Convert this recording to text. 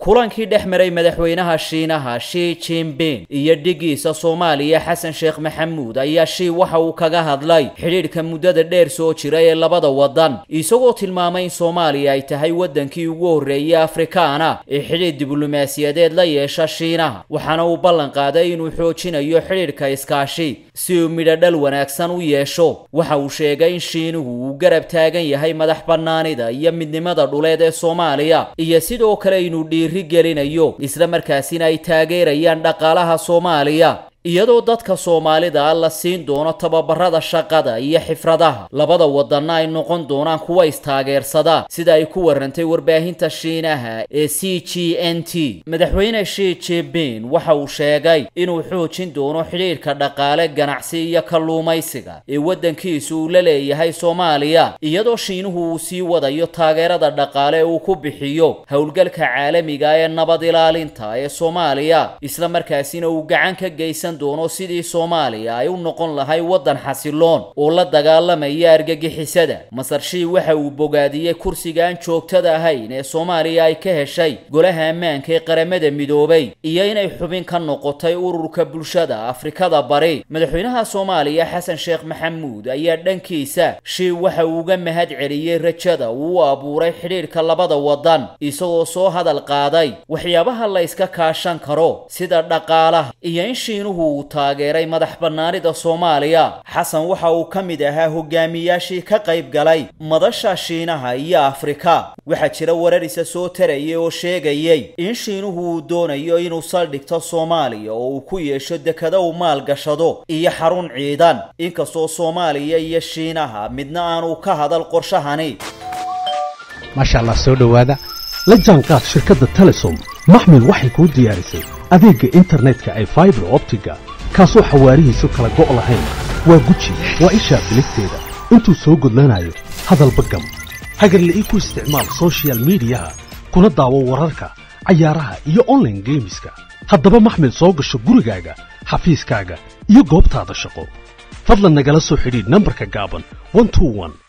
kulankii dhex maray madaxweynaha shiinaha shi jinping iyo dhigiisa soomaaliya xasan sheekh maxamuud ayaa shii waxa uu kaga hadlay xidhiidhka muddada dheer soo jira ee labada waddan isagoo tilmaamay in soomaaliya ay tahay waddankii ugu horreeyey afrikaana ee xidhiidh diblomaasiyadeed la yeesha shiinaha waxaana uu ballan qaaday inuu xoojinayo xidhiidhka iskaashi si uu midhodhal wanaagsan u yeesho waxa uu sheegay in shiinuhu uu garab taagan yahay madax bannaanida iyo midnimada dhuleed ee soomaaliya iyo sidoo kale inuu dhiiri gelinayo isla markaasina ay taageerayaan dhaqaalaha soomaaliya iyadoo dadka soomaalida la siin doono tababarada shaqada iyo xifradaha labada wadanna ay noqon doonaan kuwa istaageersada sida ay ku warantay warbaahinta shiinaha ee c g n t madaxweyne shi jinping waxa uu sheegay inuu xoojin doono xidhiidhka dhaqaale ganacsi iyo kalluumaysiga ee waddankiisu uu la leeyahay soomaaliya iyadoo shiinuhu uu sii wadayo taageerada dhaqaale uu ku bixiyo howlgalka caalamiga ee nabad ilaalinta ee soomaaliya isla markaasina uu gacan ka geysan doono sidii soomaaliya ay u noqon lahay waddan xasiloon oo la dagaalamaya argagixisada masar shii waxa uu bogaadiyey kursiga aan joogtada ahayn ee soomaaliya ay ka heshay golaha ammaanka ee qaramada midoobay iyo inay xubin ka noqotay ururka bulshada afrikada bari madaxweynaha soomaaliya xasan sheekh maxamuud ayaa dhankiisa shii waxa uu uga mahad celiyey rajada uu u abuuray xidhiidhka labada waddan isagoo soo hadal qaaday waxyaabaha la iska kaashan karo sida dhaqaalaha iyo in shiinuhu uu taageeray madax bannaanida soomaaliya xasan waxa uu ka mid ahaa hogaamiyaashii ka qayb galay madasha shiinaha iyo afrika waxaa jira warar isa soo tarayay oo sheegayay in shiinuhu uu doonayo inuu saldhigto soomaaliya oo uu ku yeesho dekado uu maalgashado iyo xarun ciidan inkastoo soomaaliya iyo shiinaha midna aanu ka hadal qorshahani maasha allah soo dhowaada la jaanqaad shirkadda telesom maxmil waxay kuu diyaarisay adeegga internetka ay faibar optiga kaasoo xawaarihiisu kala go' lahayn waa guji waa ishaa biligteeda intuu soo gudlanayo hadalba gam hagarla ii ku isticmaal sochial midiyaha kuna daawo wararka cayaaraha iyo onlaine geemiska haddaba maxmil soo gasho gurigaaga xafiiskaaga iyo goobtaada shaqo fadlan nagala soo xidhiidh nambarka gaaban